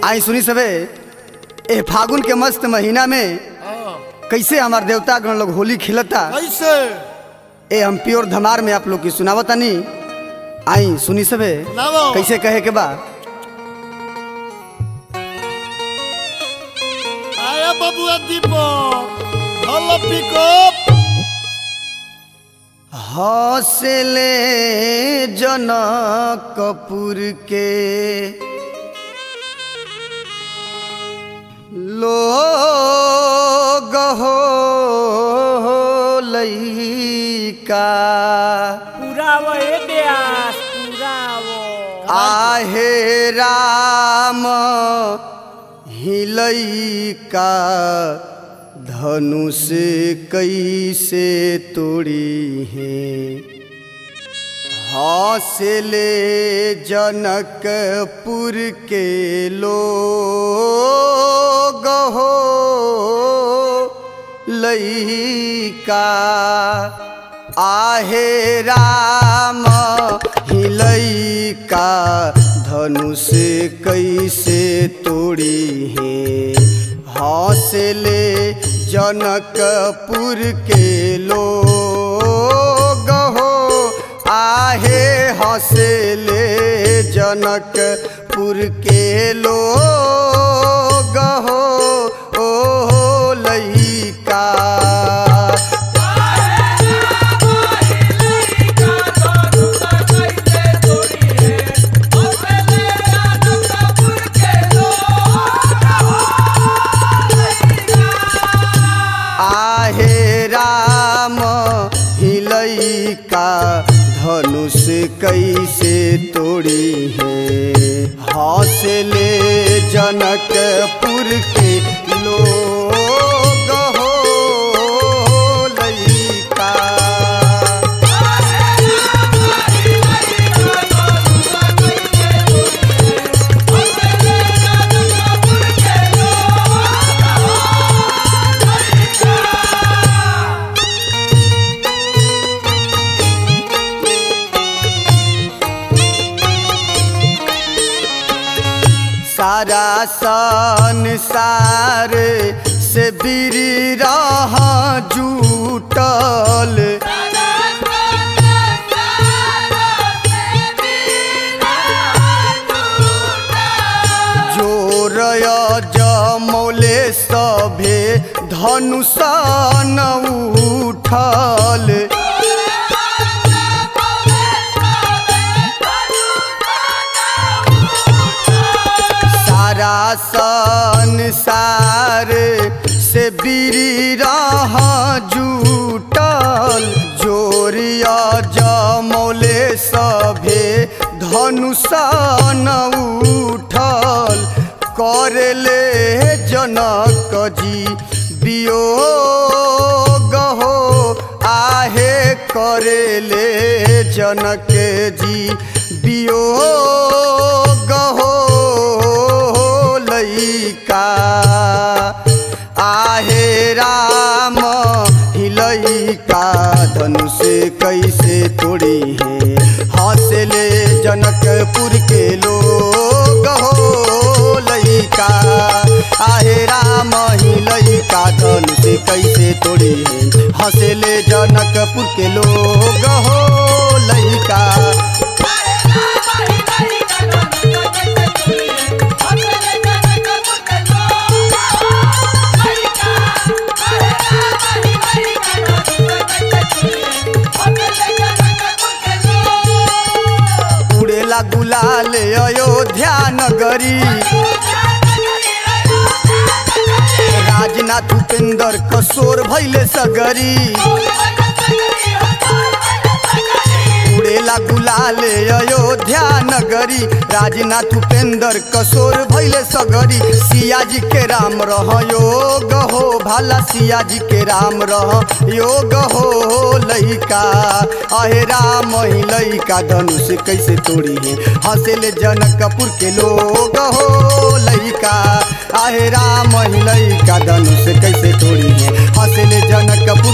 आई सुनी सबे ए फागुन के मस्त महीना में हाँ, कैसे हमार देवता गण लोग होली खेलता कैसे ए हम प्योर धमार में आप लोग की सुनावतानी आई सुनी सबे सुनावो। कैसे कहे के बा आया बबुआ दीपो हलो पिकअप हौसले जनक कपूर के लोग हो लइका पुरावो ए ब्यास पुरावो आहे राम हिलैका धनुष कैसे तोड़ी है हौसले जनकपुर के लोग हो लइका आहे राम हिलैका धनुष कैसे तोड़ी है हौसले जनकपुर के लोग हो आहे हौसले जनकपुर के लोग हो ओ लइका आहे राम हिलैका धनुष कैसे तोड़ी है हौसले जनकपुर के लोग हो लइका सारा संसार से बिरी रह जूटल जोरय जमौले सभे धनुषन उठल सारा संसार से बिरी रह जूटल जोरिया जमौले सभे धनुषन उठल करले जनक जी वियोग हो आहे करेले जनक जी वियोग हो लइका आहे राम हिलैका धनुष कैसे तोड़ी है हौसले जनकपुर के लोग हो लइका आहे राम हिलैका धनुष कैसे तोड़ी है हौसले जनकपुर के लोग हो लइका उड़ेला गुलाल अयोध्या नगरी राजनाथ उपेंद्र कसोर भैले सगरी उड़ेला गुलाल अयोध्या नगरी राजनाथ उपेंद्र कसोर भैले सगरी सिया जी के राम रह योग हो भाला सिया जी के राम रह योग हो लइका अहे राम ही लइका धनुष कैसे तोड़ी है हंसेले जनकपुर के लोग हो लइका आहे राम ही लइका धनुष कैसे तोड़ी है हंसेले जनकपुर